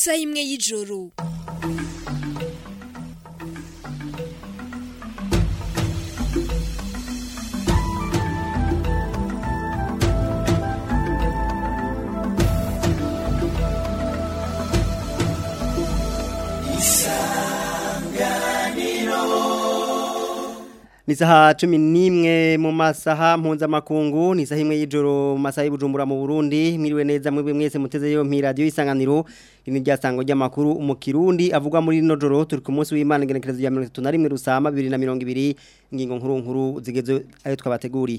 isaha imwe y'ijoro ni saha cumi n'imwe mu masaha mpuzamakungu ni saha imwe y'ijoro mu masaha y'ubujumbura mu burundi mwiriwe neza mwebwe mwese muteze yo radiyo y'isanganiro iri ni ryasango ry'amakuru mu kirundi avugwa muri rino joro turi ku munsi w'imana igenekerezo rya mirongo itatu na rimwe rusama bibiri na mirongo ibiri ingingo nkuru nkuru zigeze ayo twabateguriye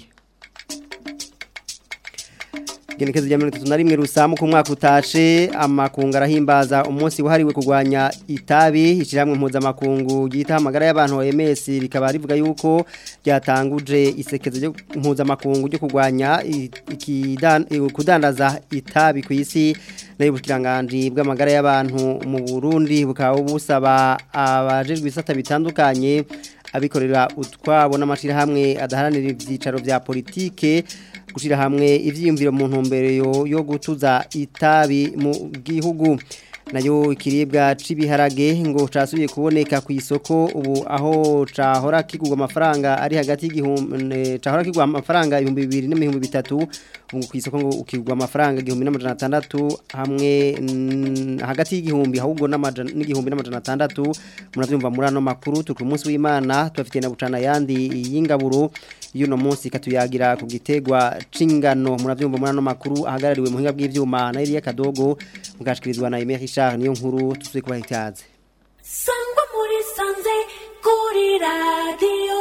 Genekezo rya 31 rusamu ku mwaka utashe amakungu arahimbaza umunsi wahariwe kurwanya itabi ishiramwe mpuza makungu gita amagara y'abantu OMS rikaba rivuga yuko ryatanguje isekezo ryo mpuza makungu ryo kurwanya kudandaza itabi ku isi nayo ubushikiranganje bw'amagara y'abantu mu Burundi bukaba busaba abajejwe isata bitandukanye abikorera utwabo n'amashirahamwe adaharanira ivyicaro vya politike gushira hamwe ivyiyumviro mu ntumbero yo gutuza itabi mu gihugu nayo ikiribwa cibiharage ngo casubiye kuboneka ku isoko ubu aho cahora kigurwa amafaranga ari hagati y'igihumbi cahora kigurwa amafaranga 2200 ubu ku isoko ngo ukigurwa amafaranga 1600 hamwe hagati y'igihumbi ahubwo n'igihumbi n'amajana 600 muravyumva muri ano makuru turi ku munsi w'Imana tubafitiye na bucana yandi y'ingaburo yuno munsi katuyagira ku gitegwa cingano muravyumva muri ano makuru ahagarariwe mu hinga bw'ivyuma na Elia Kadogo mugashkirizwa na Emery Richard niyo nkuru tuzuye kubaha ikaze Sangwa muri sanze kuri radio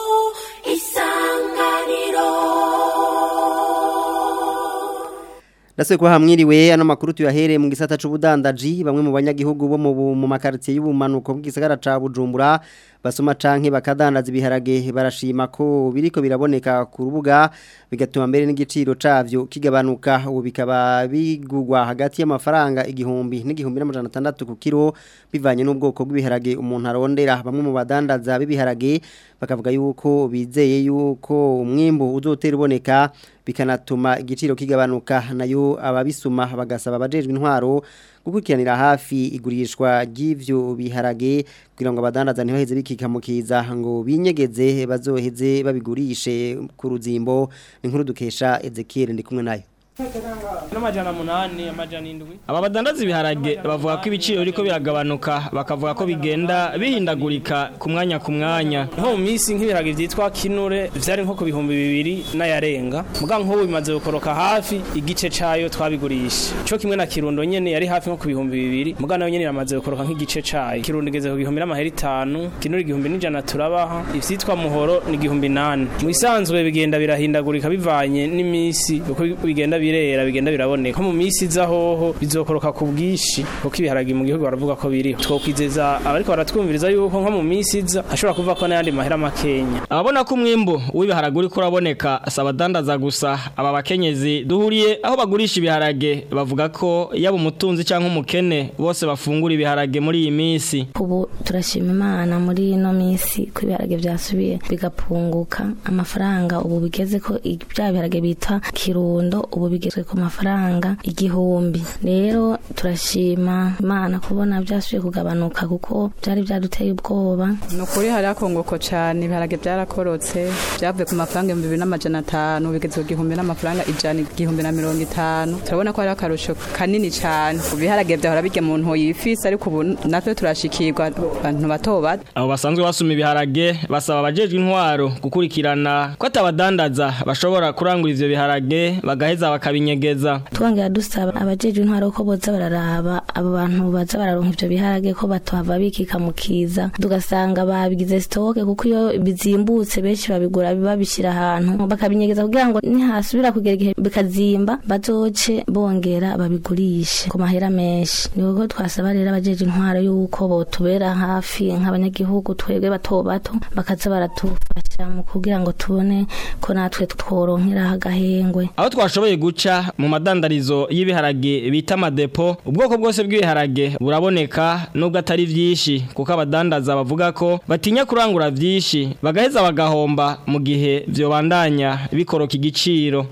isanganiro Nase kwa hamwiriwe ano makuru tuyahere mu gisata c'ubudandaji bamwe mu banyagihugu bo mu makartier y'ubumanuko bw'gisagara ca Bujumbura basoma canke bakadandaza ibiharage barashima ko biriko biraboneka ku rubuga bigatuma mbere n'igiciro cavyo kigabanuka ubu bikaba bigugwa hagati y'amafaranga igihumbi n'igihumbi n'amajana atandatu ku kiro bivanye n'ubwoko bw'ibiharage umuntu arondera bamwe mu badandaza b'ibiharage bakavuga yuko bizeye yuko umwimbo uzotera uboneka bikanatuma igiciro kigabanuka nayo ababisuma bagasaba abajejwe intwaro gukurikiranira hafi igurishwa ry'ivyo biharage kugira ngo abadandaza ntibaheze bikikamukiza ngo binyegeze bazoheze babigurishe ku ruzimbo inkuru dukesha Ezekiel ndi kumwe nayo n'amajana munani amajana indwi aba badandaza ibiharage bavuga ko ibiciro biriko biragabanuka bakavuga ko bigenda bihindagurika ku mwanya ku mwanya nko mu minsi nk'ibiharage vyitwa kinure vyari nko ku bihumbi bibiri n'ayarenga muga nk'ubu bimaze gukoroka hafi igice cayo twabigurisha co kimwe na kirundo nyene yari hafi nko ku bihumbi bibiri muga nayo nyene iramaze gukoroka nk'igice cayo kirundo igeze ku gihumbi n'amahera itanu kinure igihumbi n'ijana turabaha ivyitwa muhoro ni igihumbi nane mu bisanzwe bigenda birahindagurika bivanye n'iminsi uko bigenda birera bigenda biraboneka ko mu minsi iza hoho bizokoroka ku bwishi kuko ibiharage mu gihugu baravuga ko biriho twokwizeza abariko baratwumviriza yuko nko mu minsi iza hashobora kuva ko n'ayandi mahera makenya ababona ko umwimbu w'ibiharage uriko uraboneka si abadandaza gusa aba bakenyezi duhuriye aho bagurisha ibiharage bavuga ko yaba umutunzi cyangwa umukene bose bafungura ibiharage muri iyi minsi ubu turashima imana muri ino minsi ko ibiharage byasubiye bigapunguka amafaranga ubu bigeze ko bya biharage bita kirundo ubu bigezwe ku mafaranga igihumbi rero turashima imana kubona byasubiye kugabanuka kuko byari byaduteye ubwoba ni ukuri hari akongoko cyane ibiharage byarakorotse byavuye ku mafaranga ibihumbi bibiri n'amajana atanu bigeze ku gihumbi n'amafaranga ijana igihumbi na mirongo itanu turabona ko hari akarusho kanini cyane ibiharage byahora bijya mu ntoyi ifisi ariko ubu natwe turashikirwa abantu bato bato abo basanzwe basuma ibiharage basaba abajejwe intwaro gukurikirana ko atabadandaza bashobora kurangura ivyo biharage bagaheza bakabinyegeza twongera dusaba abajejwe intwaro ko boza bararaba abo bantu baza bararonka ivyo biharage ko batohava bikika mu kiza tugasanga babigize stoke kuko iyo bizimbutse benshi babigura babishira ahantu bakabinyegeza kugira ngo nihasubira kugera igihe bikazimba bazoce bongera babigurishe ku mahera menshi ni ko twasaba rero abajeje intwaro yuko botubera hafi nk'abanyagihugu twebwe bato bato bakaza baratufasha mu kugira ngo tubone ko natwe tworonkera agahengwe aho twashoboye guca mu madandarizo y'ibiharage bita amadepo ubwoko bwose bw'ibiharage buraboneka nubwo atari vyinshi kuko abadandaza bavuga ko batinya kurangura vyinshi bagaheza bagahomba mu gihe vyobandanya bikoroka igiciro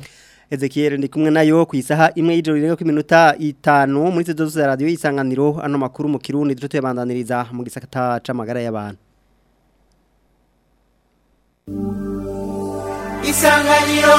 Ezekiel ndi kumwe nayo ku isaha imwe y'ijoro rirenga ku minota itanu muri studio za radio isanganiro ano makuru mu kirundi duce tuyabandaniriza mu gisakata c'amagara y'abantu Isanganiro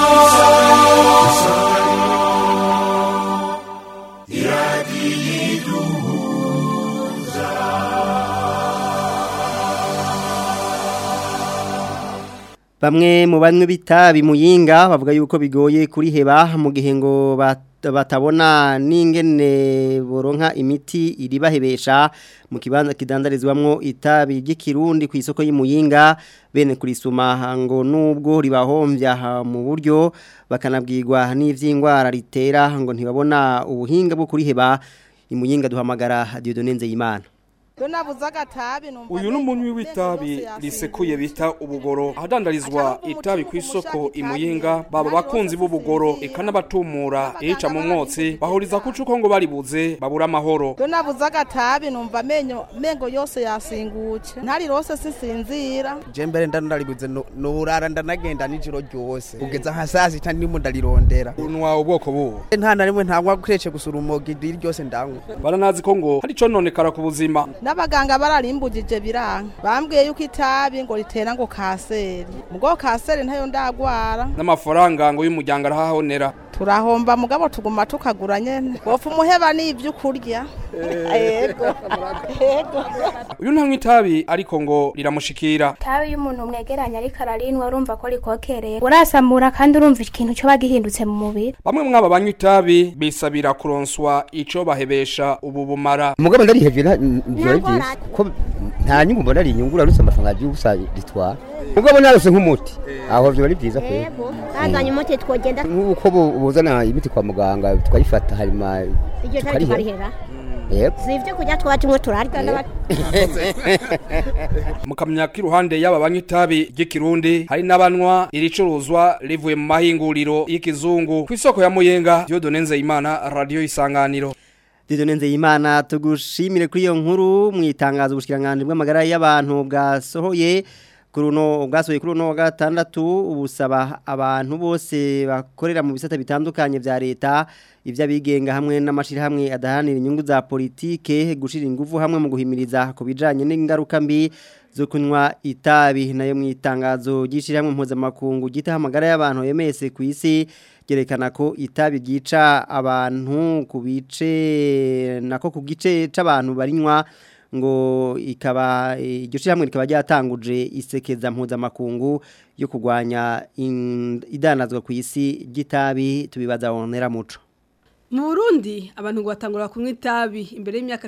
Bamwe mu banywe bitabi muyinga bavuga yuko bigoye kuri heba mu gihe ngo bat- batabona n'ingene boronka imiti iribahebesha mu kibanza kidandarizwamwo itabi ry'ikirundi ku isoko y'imuyinga bene kurisuma ngo nubwo ribahombya mu buryo bakanabwirwa n'ivy'ingwara ritera ngo ntibabona ubuhinga bwo kuriheba imuyinga duhamagara Dieudonne Nzeyimana nabuze agatabi numva uyu ni umunywi w'itabi risekuye bita ubugoro ahadandarizwa itabi ku isoko imuyinga baba bakunzi b'ubugoro eka n'abatumura iyica mu mwotsi bahuriza ku cuko ngo baribuze babura amahoro Iyo nabuze agatabi numva amenyo mengo yose yasinguke ntari rose sinsinzira je mbere ndanaribuze nurara ndanagenda nijoro ryose kugeza nka saa sita ndimo ndarirondera unwa ubwoko buwo nta na rimwe ntanywa kurece gusa urumogi iri ryose ndanywa baranazi ko ngo hari icononekara ku buzima n'abaganga bararimbugije biranga bambwiye yuko itabi ngo ritera ngo kaseri mugabo kaseri ntayo ndagwara n'amafaranga ngo y'umuryango arahahonera turahomba mugabo tuguma tukagura nyene bopfa umuheba n'ivyo kurya yego yego uyu ntanywa itabi ariko ngo riramushikira tabi iyo umuntu mwegeranye ariko ararinwa urumva ko rikokereye urasamura kandi urumva ikintu cyoba gihindutse mu mubiri bamwe mwaba banywa itabi bisabira kuronswa ico bahebesha ubu bumara umugabo ndarihevye ntibyari byiza ko nta nyungu mbona ari inyungu urarutse amafaranga y'ubusa ritwara mugabo narose nk'umuti aho vyo ari byiza pe bazanye umuti twogenda nk'uko bu- buzana imiti kwa muganga tukayifata hanyuma iryo tari tukariheba tukarihera yego si ibyo kurya twaba tumwe turarya mukamenya ko iruhande y'aba banywa itabi ry'ikirundi hari n'abanywa iricuruzwa rivuye mu mahinguriro y'ikizungu ku isoko ya muyenga Dieudonne Nzeyimana radio isanganiro Dieudonne Nzeyimana tugushimire kuri iyo nkuru mu itangazo ubushikiranganje bw'amagara y'abantu bwasohoye kuri uno bwasohoye kuri uno wa gatandatu ubusaba abantu bose bakorera mu bisata bitandukanye vya leta ivy'abigenga hamwe n'amashirahamwe adahanira inyungu za politike gushira ingufu hamwe mu guhimiriza ku bijanye n'ingaruka mbi zo kunywa itabi nayo mu itangazo ry'ishirahamwe mpuzamakungu gita amagara y'abantu yemese ku isi ryerekana ko itabi ryica abantu ku bice nako ku gice c'abantu barinywa ngo ikaba iryo shyirahamwe rikaba ryatanguje isekeza mpuzamakungu yo kurwanya in- idanazwa ku isi ry'itabi tubibaza wonera muco Mu Burundi abantu ngo batangura kunywa itabi imbere y'imyaka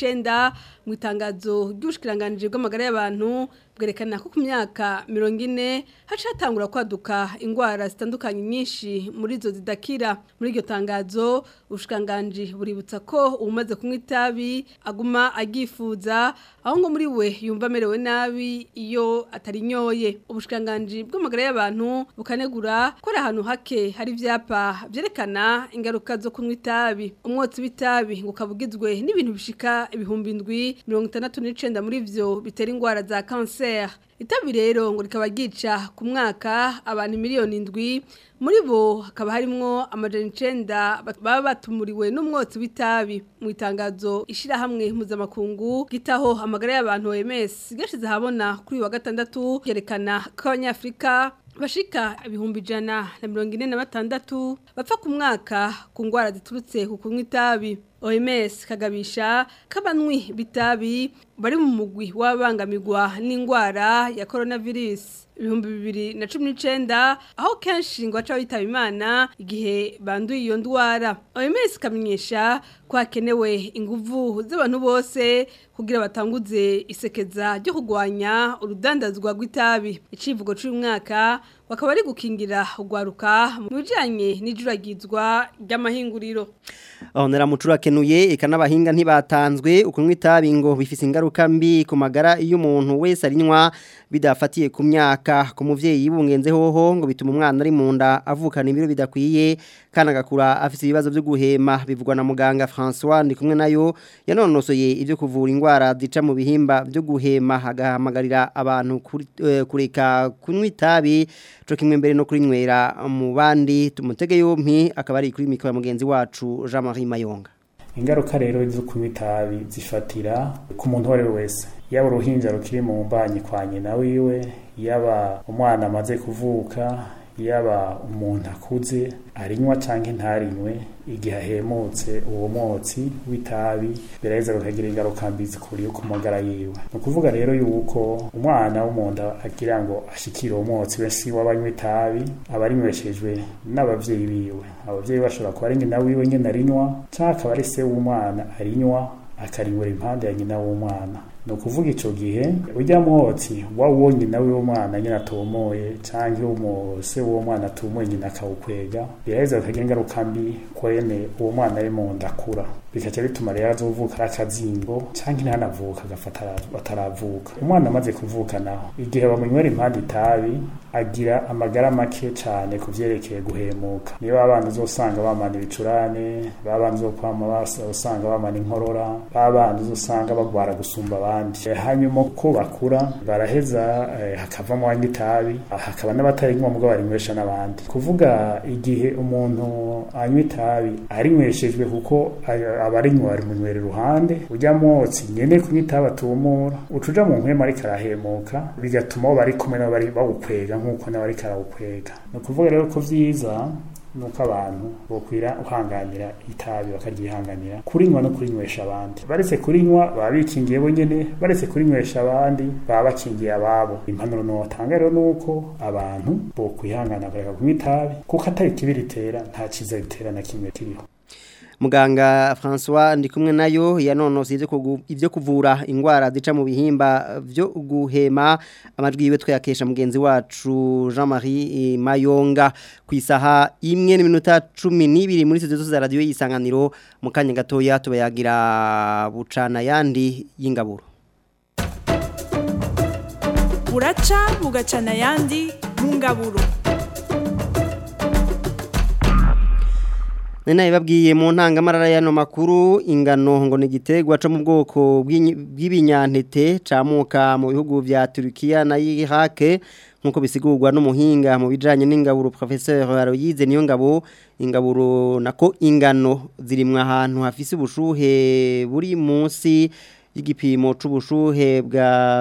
19 mu itangazo ry'ubushikiranganje bw'amagara y'abantu bwerekana ko ku myaka 40 haca hatangura kwaduka ingwara zitandukanye nyinshi muri zo zidakira muri iryo tangazo ubushikiranganje buributsa ko umaze kunywa itabi aguma agifuza aho ngo muri we yumva amerewe nabi iyo atarinyoye ubushikiranganje bw'amagara y'abantu bukanegura ko ari ahantu hake hari ivyapa vyerekana ingaruka zo kunywa itabi umwotsi w'itabi ngo ukabugizwe n'ibintu bishika ibihumbi indwi mirongo itandatu n'icenda muri vyo bitera ingwara za kanseri itabi rero ngo rikaba ryica ku mwaka abantu miliyoni indwi muri bo hakaba harimwo amajana icenda bat- baba batumuriwe n'umwotsi w'itabi mu itangazo ishirahamwe mpuzamakungu gitaho amagara y'abantu OMS gashize habona kuri uyu wa gatandatu yerekana ko abanyafrika bashika ibihumbi ijana na mirongo ine na batandatu bapfa ku mwaka ku ngwara ziturutse ku kunywa itabi OMS kagabisha k'abanywi bitabi bari mu mugwi w'abangamirwa n'ingwara ya coronavirus ibihumbi bibiri na cumi n'icenda aho kenshi ngo baca bitaba imana igihe banduye iyo ndwara OMS ikamenyesha ko hakenewe inguvu z'abantu bose kugira batanguze isekeza ryo kurwanya urudandazwa rw'itabi icivugo cy'uyu mwaka bakaba ari gukingira ugwaruka mu bijanye n'ijuragizwa ry'amahinguriro Ahonera mucura kenuye eka n'abahinga ntibatanzwe ukunywa itabi ngo bifise ingaruka mbi ku magara iyo umuntu wese arinywa bidafatiye ku myaka ku muvyeyi bungenze hoho ngo bituma umwana ari mu nda avukana ibiro bidakwiye kandi agakura afise ibibazo byo guhema bivugwa na muganga François ndi kumwe nayo yanonosoye ibyo kuvura ingwara zica mu bihimba byo guhema agahamagarira abantu kuri- eh, kureka kunywa itabi co kimwe mbere no kurinywera mu bandi tumutege yompi akaba ari kuri mikoro mugenzi wacu Jean Marie Mayonga ingaruka rero zo kunywa itabi zifatira ku muntu uwo ari we wese yaba uruhinja rukiri mu mbanyi kwa nyina wiwe yaba umwana amaze kuvuka yaba umuntu akuze arinywa cyangwa ntarinywe igihe ahemutse uwo mwotsi w'itabi biraheza bikagira ingaruka mbi zikuriye ku magara yiwe ni ukuvuga rero yuko umwana w'umunda agira ngo ashikire uwo mwotsi wese w'abanywa itabi aba arinyweshejwe n'abavyeyi biwe abavyeyi bashobora kuba ari nyina wiwe nyine arinywa cyangwa akaba ari se w'umwana arinywa akarinywera impande ya nyina w'umwana ni ukuvuga icyo gihe ujya mwotsi wa uwo nyina w'umwana nyine atomoye cyangwa umuse w'uwo mwana atomoye nyina akawukwega biraheza bikagira ingaruka mbi kwene uwo mwana ari mu nda akura bikaca bituma rero azovuka ari akazingo cyangwa ntanavuka agafata ataravuka umwana amaze kuvuka naho igihe bamunywera impande itabi agira amagara make cyane ku byerekeye guhemuka niyo abana uzosanga bamana ibicurane babana uzokwama usanga bamana inkorora babana uzosanga bagwara gusumba abandi hanyuma uko bakura baraheza eh, hakavamo wanywa itabi hakaba n'abatarinywa mubwo barinywesha n'abandi kuvuga igihe umuntu anywa itabi arinyweshejwe kuko abarinywa bari munywera iruhande ujya mwotsi nyene kunywa itabi atumura ucuja mu nkwema ariko arahemuka bigatuma abo bari kumwe nabo bari bawukwega nk'uko nawe ariko arawukwega ni ukuvuga rero ko vyiza nuko abantu bokwira uhanganira itabi bakaryihanganira kurinywa no kurinywesha abandi baretse kurinywa baba bikingiye bonyene baretse kurinywesha abandi baba bakingiye ababo impanuro notanga rero nuko abantu bokwihangana bakareka kunywa itabi kuko atari kibi ritera nta ciza ritera na kimwe kiriho muganga François ndi kumwe nayo yanonose ivyo kuvura ingwara zica mu bihimba byo guhema amajwi yiwe twayakesha mugenzi wacu Jean-Marie Mayonga ku isaha imwe n'iminota 12 muri studio za radio yisanganiro mu kanya gatoya tubayagira bucana yandi y'ingaburo buraca bugacana yandi mu ngaburo Nena ibabwiye mu ntangamarara y'ano makuru ingano ngo ni igiterwa cyo mu bwoko bw'ibinyantete camuka mu bihugu vya Turkiya na Iraq nkuko bisigurwa n'umuhinga mu bijanye n'ingaburo professeur Aloyize niyo ngabo ingaburo nako ingano zirimwa ahantu hafise ubushuhe buri munsi y'igipimo c'ubushuhe bwa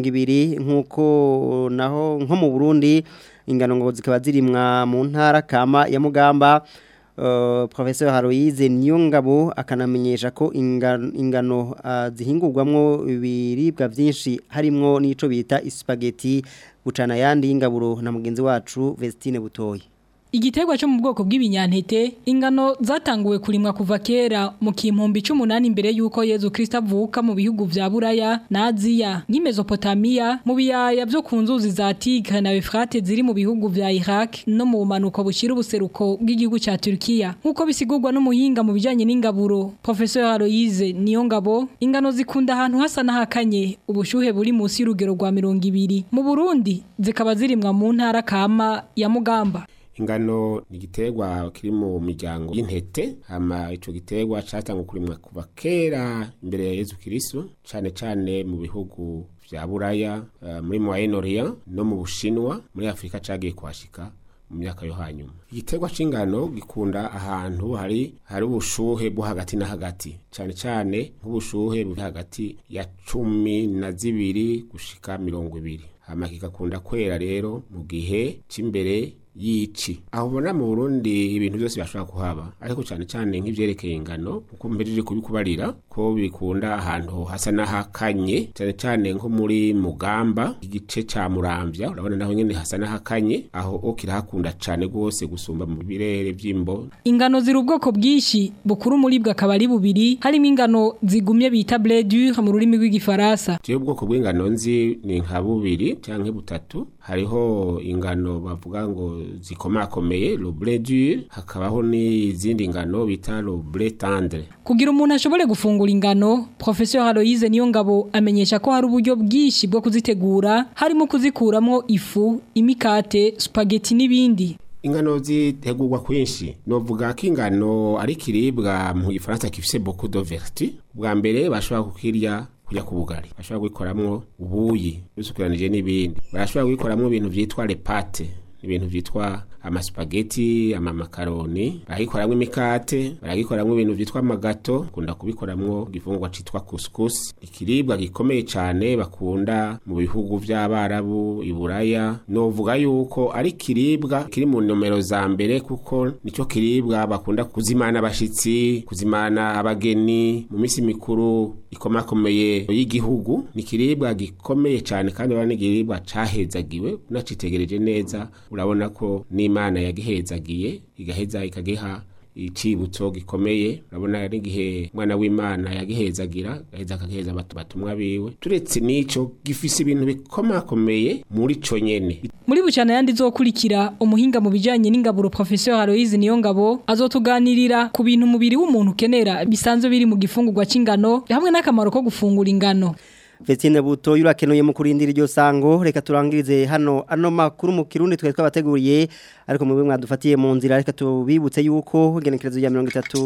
200 nkuko naho nko mu Burundi ingano ngo zikaba zirimwa mu ntara kama ya Mugamba Uh, Professor Haroize Niyongabo akanamenyesha ko ingano, ingano uh, zihingurwamwo ibiribwa byinshi harimo n'ico bita spaghetti bucana yandi y'ingaburo na mugenzi wacu Vestine Butoyi Igiterwa cyo mu bwoko bw'ibinyantete ingano zatanguwe kurimwa kuva kera mu kimpumbi 18 imbere yuko Yezu Kristo avuka mu bihugu vya Buraya na Aziya nki Mesopotamia mu biyaya byo ku nzuzi za Tigre na Euphrates ziri mu bihugu vya Iraq no mu manuko bushira ubuseruko bw'igihugu ca Turkiya nkuko bisigurwa n'umuhinga mu bijanye n'ingaburo Professor Aloise Niyongabo ingano zikunda ahantu hasa n'ahakanye ubushuhe buri munsi y'urugero rwa 200 mu Burundi zikaba zirimwa mu ntara kama ya Mugamba ingano ni igiterwa kiri mu miryango y'intete hama ico giterwa catangwa kurimwa kuva kera imbere ya Yezu Kristo cane cane mu bihugu vya Buraya uh, muri Moyen-Orient no mu Bushinwa muri Afrika cagiye kwashika mu myaka yo hanyuma igiterwa c'ingano gikunda ahantu hari hari ubushuhe bwo hagati na hagati cane cane nk'ubushuhe buri hagati ya cumi na zibiri gushika mirongo ibiri hama kigakunda kwera rero mu gihe c'imbere yici aho ubona mu Burundi ibintu byose bashobora kuhaba ariko cyane cyane nk'ivyerekeye ingano kuko mbejeje kubikubarira ko bikunda ahantu hasa n'ahakanye cyane cyane nko muri Mugamba igice ca Muramvya urabona naho nyene hasa n'ahakanye aho okira hakunda cyane gose gusumba mu birere vy'imbo ingano ziri ubwoko bwinshi bukuru muri bwa kabari bubiri harimo ingano zigumye bita blé dur mu rurimi rw'igifaransa je ubwoko bw'ingano nzi ni nka bubiri canke butatu hariho ingano bavuga ngo zikomakomeye le blé dur hakabaho n'izindi ngano bita le blé tendre kugira umuntu ashobore gufungura ingano professeur Aloise niyo ngabo amenyesha ko hari uburyo bwinshi bwo kuzitegura harimo kuzikuramwo ifu imikate spaghetti n'ibindi ingano zitegurwa kwinshi novuga ko ingano ari kiribwa mu gifaransa gifise beaucoup de vertu bwa mbere bashobora kukirya kujya ku bugari bashobora gukoramwo ubuyi bisukiranije n'ibindi barashobora gukoramwo ibintu vyitwa repate ibintu vyitwa amaspageti amamakaroni baragikoramwo imikate baragikoramwo ibintu vyitwa amagato kunda kubikoramwo igifungurwa citwa couscous ikiribwa gikomeye cane bakunda mu bihugu vy'abarabu iburaya novuga yuko ari kiribwa kiri mu nomero za mbere kuko nico kiribwa bakunda kuzimana abashitsi kuzimana abageni mu misi mikuru ikomakomeye y'igihugu ni kiribwa gikomeye cane kandi urabona n'igiribwa cahezagiwe unacitegereje neza urabona ko n'imana yagihezagiye igaheza ikagiha icibutso gikomeye urabona n'igihe umwana w'imana yagihezagira gaheza akagiheza abatu batumwa biwe turetse n'ico gifise ibintu bikomakomeye muri co nyene Muri bucana yandi zokurikira umuhinga mu bijanye n'ingaburo professeur Aloise Niyongabo azotuganirira ku bintu umubiri w'umuntu ukenera bisanzwe biri mu gifungurwa c'ingano hamwe n'akamaro ko gufungura ingano. Vestine buto yurakenuye mu kurindira iryo sango reka turangirize hano ano makuru mu kirundi twe twabateguriye ariko mu bimwe mwadufatiye mu nzira reka tubibutse yuko igenekerezo ya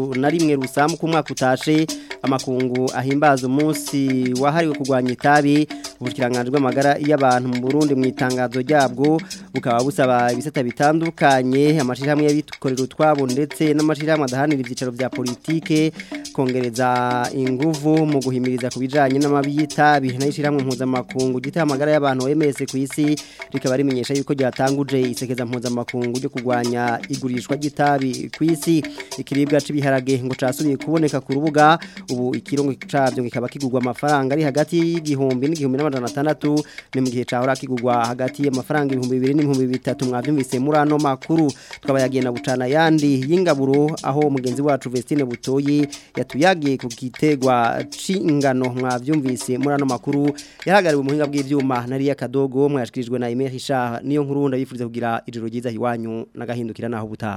31 rusamu ku mwaka utashe amakungu ahimbaza umunsi wahariwe kurwanya itabi ubushikiranganje bw'amagara y'abantu mu Burundi mu itangazo ryabwo bukaba busaba ibisata bitandukanye amashirahamwe y'abikorera utwabo ndetse n'amashirahamwe adahanira ivyicaro vya politike kongereza inguvu mu guhimiriza kubijanye n'amabi y'itabi itabi nayishiramwe mpuzamakungu gita amagara y'abantu OMS ku isi rikaba rimenyesha yuko ryatanguje isekeza mpuzamakungu ryo kugwanya igurishwa ry'itabi ku isi ikiribwa c'ibiharage ngo casubiye kuboneka ku rubuga ubu ikirongo cavyo kikaba kigurwa amafaranga ari hagati y'igihumbi n'igihumbi n'amajana atandatu ni mu gihe cahora kigurwa hagati y'amafaranga ibihumbi bibiri n'ibihumbi bitatu mwavyumvise muri ano makuru tukaba yagiye na bucana yandi y'ingaburo aho mugenzi wacu Vestine Butoyi yatuyagiye ku gitegwa c'ingano mwavyumvise muri ano makuru yahagariwe muhinga bw'ivyuma nariya kadogo mwashikirijwe na Emile Richard niyo nkuru ndabifuriza kugira ijoro ryiza hiwanyu nagahindukira naho butaha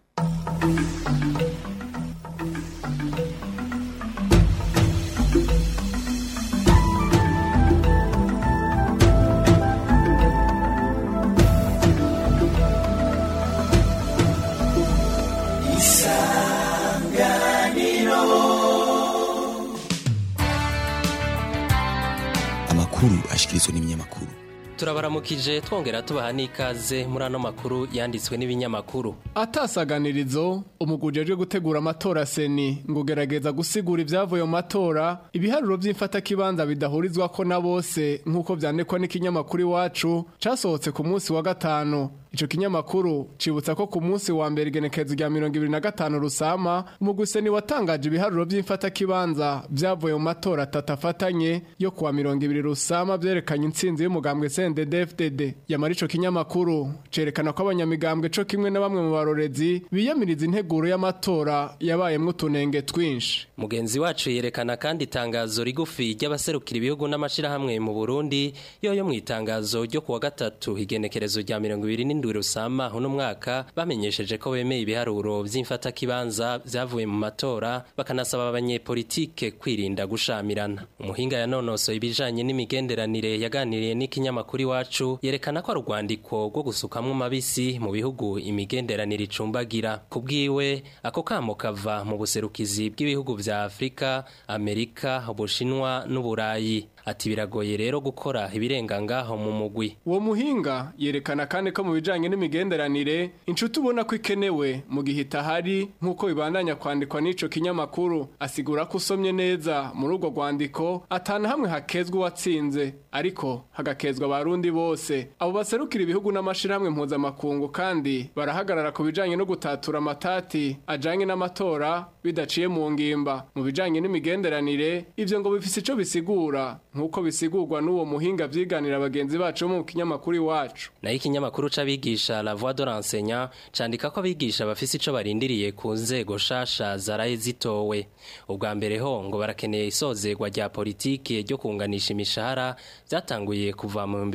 amakuru ashikirizwa n'ibinyamakuru turabaramukije twongera tubaha n'ikaze muri ano makuru yanditswe n'ibinyamakuru atasaganirizo umuguje aje gutegura amatora seni ngo gerageza gusigura ibyavuye mu matora ibiharuro by'imfatakibanza bidahurizwa ko na bose nk'uko byandikwa n'ikinyamakuru iwacu casohotse ku munsi wa gatanu Ico kinyamakuru cibutsa ko ku munsi wa mbere igenekerezo rya 2025 rusama umuguseni watangaje ibiharuro by'imfata kibanza byavuye mu matora atatafatanye yo kuwa 20 rusama byerekanye intsinzi y'umugambwe CNDD-FDD yamara ico kinyamakuru cerekana ko abanyamigambwe co kimwe na bamwe mu barorezi biyamiriza integuro y'amatora yabayemwo utunenge twinshi mugenzi wacu yerekana kandi itangazo rigufi ry'abaserukira ibihugu n'amashirahamwe mu Burundi yo yo mu itangazo ryo kuwa gatatu igenekerezo rya 20 indwi rusama uno mwaka bamenyesheje ko bemeye ibiharuro vy'imfata kibanza vyavuye mu matora bakanasaba abanyepolitike kwirinda gushamirana umuhinga yanonosoye ibijanye n'imigenderanire yaganiriye n'ikinyamakuru iwacu yerekana ko ari urwandiko rwo gusukamwo mabisi mu bihugu imigenderanire icumbagira kubwiwe ako kamo kava mu buserukizi bw'ibihugu vya Afrika Amerika Ubushinwa n'Uburayi ati biragoye rero gukora ibirenga ngaho mu mugwi uwo muhinga yerekana kandi ko mu bijanye n'imigenderanire inshuti ubona ko ikenewe mu gihe itahari nk'uko bibandanya kwandikwa n'ico kinyamakuru asigura ko usomye neza muri urwo rwandiko atana hamwe hakezwa uwatsinze ariko hagakezwa abarundi bose abo baserukira ibihugu n'amashirahamwe mpuzamakungu kandi barahagarara ku bijanye no gutatura amatati ajanye n'amatora bidaciye mu ngimba mu bijanye n'imigenderanire ivyo ngo bifise ico bisigura nk'uko bisigurwa n'uwo muhinga vyiganira bagenzi bacu mu kinyamakuru iwacu nayo ikinyamakuru c'abigisha la voix de l'enseignant candika ko abigisha bafise ico barindiriye ku nzego shasha zaraye zitowe ubwa mbere ho ngo barakeneye isozerwa rya politiki ryo kunganisha imishahara vyatanguye kuva mu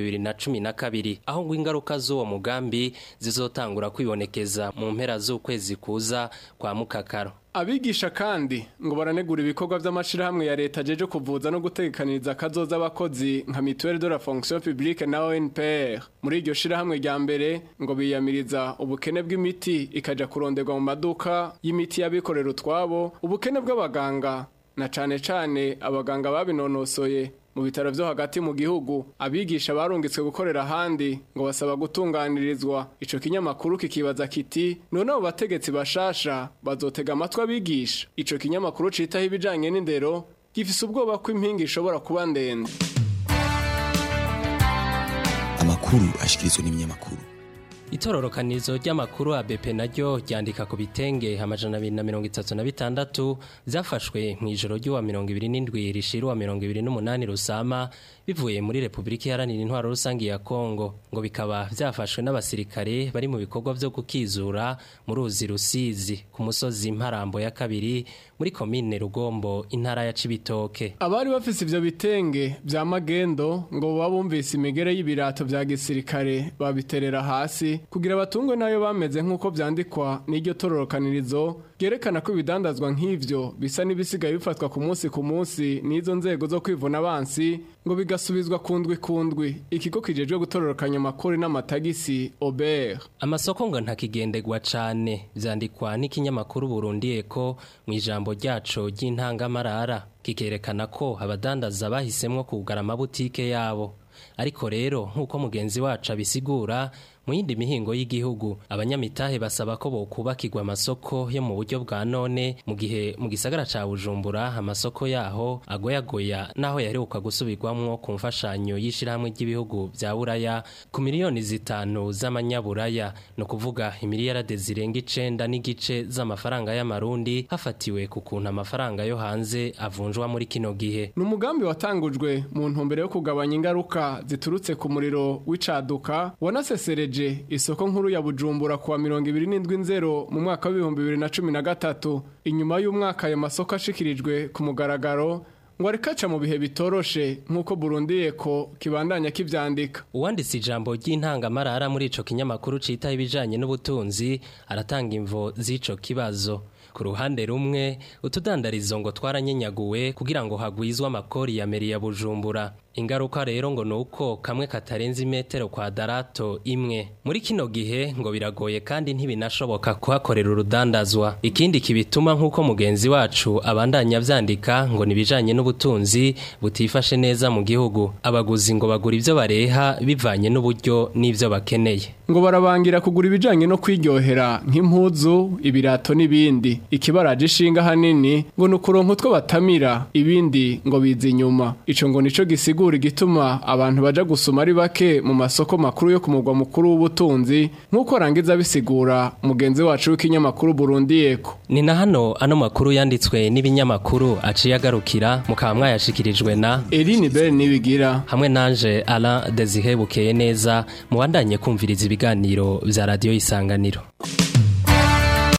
2012 aho ngo ingaruka z'uwo mugambi zizotangura kwibonekeza mu mpera z'ukwezi kuza kwa mukakaro Abigisha kandi ngo baranegura ibikorwa vy'amashirahamwe ya leta jeje kuvuza no gutegekaniriza kazoza abakozi nka Mutuelle de la Fonction Publique na ONPR. Muri iryo shirahamwe rya mbere ngo biyamiriza ubukene bw'imiti ikaja kuronderwa mu maduka y'imiti y'abikorera utwabo, ubukene bw'abaganga na cane cane abaganga babinonosoye mu bitaro vyo hagati mu gihugu abigisha barungitswe gukorera ahandi ngo basaba gutunganirizwa ico kinyamakuru kikibaza kiti none abo bategetsi bashasha bazotega amatwi abigisha ico kinyamakuru citaho ibijanye n'indero gifise ubwoba ko impinga ishobora kuba ndende amakuru ashikirizwa n'ibinyamakuru Itororokanizo ry'amakuru ABP naryo ryandika ku bitenge amajana 236 zafashwe mu ijoro ry'uwa 27 rishiruwa 28 rusama bivuye muri Republika Iharanira Intwaro Rusangi ya Kongo ngo bikaba byafashwe n'abasirikare bari mu bikorwa byo gukizura mu ruzi rusizi ku musozi Mparambo ya kabiri muri komine Rugombo intara ya Cibitoke abari bafise ivyo bitenge vya magendo ngo babumvise imigere y'ibirato vya gisirikare babiterera hasi kugira abatungwe nayo bameze nk'uko vyandikwa n'iryo tororokanirizo ryerekana ko ibidandazwa nk'ivyo bisa n'ibisigaye bifatwa ku munsi ku munsi n'izo nzego zo kwivuna abansi ngo bigasubizwa kundwi kundwi ikigo kijejwe gutororokanya amakori n'amatagisi Ober amasoko ngo ntakigendegwa cane vyandikwa n'ikinyamakuru Burundi Eko mu ijambo ryaco ry'intangamarara kikerekana ko abadandaza bahisemwo kugara amabutike yabo ariko rero nk'uko mugenzi wacu abisigura mu yindi mihingo y'igihugu abanyamitahe basaba ko bokubakirwa amasoko yo mu buryo bwa none mu gihe mu gisagara ca Bujumbura amasoko yaho agoyagoya naho yaheruka gusubirwamwo ku mfashanyo y'ishirahamwe ry'ibihugu vya Buraya ku miliyoni zitanu z'amanyaburaya no kuvuga imiliyarade zirenga icenda n'igice z'amafaranga y'amarundi hafatiwe ku kuntu amafaranga yo hanze avunjwa muri kino gihe ni umugambi watangujwe mu ntumbero yo kugabanya ingaruka ziturutse ku muriro w'icaduka wanasesereje isoko nkuru ya Bujumbura kuwa mirongo ibiri n'indwi nzero mu mwaka w'ibihumbi bibiri na cumi na gatatu inyuma y'umwaka ayo masoko ashikirijwe ku mugaragaro ngo arikaca mu bihe bitoroshe nk'uko Burundi eko kibandanya kivyandika uwanditse ijambo ry'intangamarara muri ico kinyamakuru citaho ibijanye n'ubutunzi aratanga imvo z'ico kibazo ku ruhande rumwe utudandarizo ngo twaranyenyaguwe kugira ngo hagwizwe amakori ya meri ya Bujumbura ingaruka rero ngo nuko kamwe katarenze imetero kwa darato imwe muri kino gihe ngo biragoye kandi ntibinashoboka kuhakorera urudandazwa ikindi kibituma nk'uko mugenzi wacu abandanya vyandika ngo nibijanye n'ubutunzi butifashe neza mu gihugu abaguzi ngo bagura ivyo bareha bivanye n'uburyo n'ivyo bakeneye ngo barabangira kugura ibijanye no kwiryohera nk'impuzu ibirato n'ibindi ikibaraje ishinga hanini ngo ni ukuronka utwo batamira ibindi ngo biza inyuma ico ngo nico gisiga gisigura igituma abantu baja gusuma ari bake mu masoko makuru yo ku mugwa mukuru w'ubutunzi nk'uko arangiza bisigura mugenzi wacu w'ikinyamakuru Burundi Eko ni na hano ano makuru yanditswe n'ibinyamakuru aciye agarukira mukaba mwayashikirijwe na Eline Bell nibigira hamwe nanje Alain Desire bukeye neza mubandanye kumviriza ibiganiro vya radio isanganiro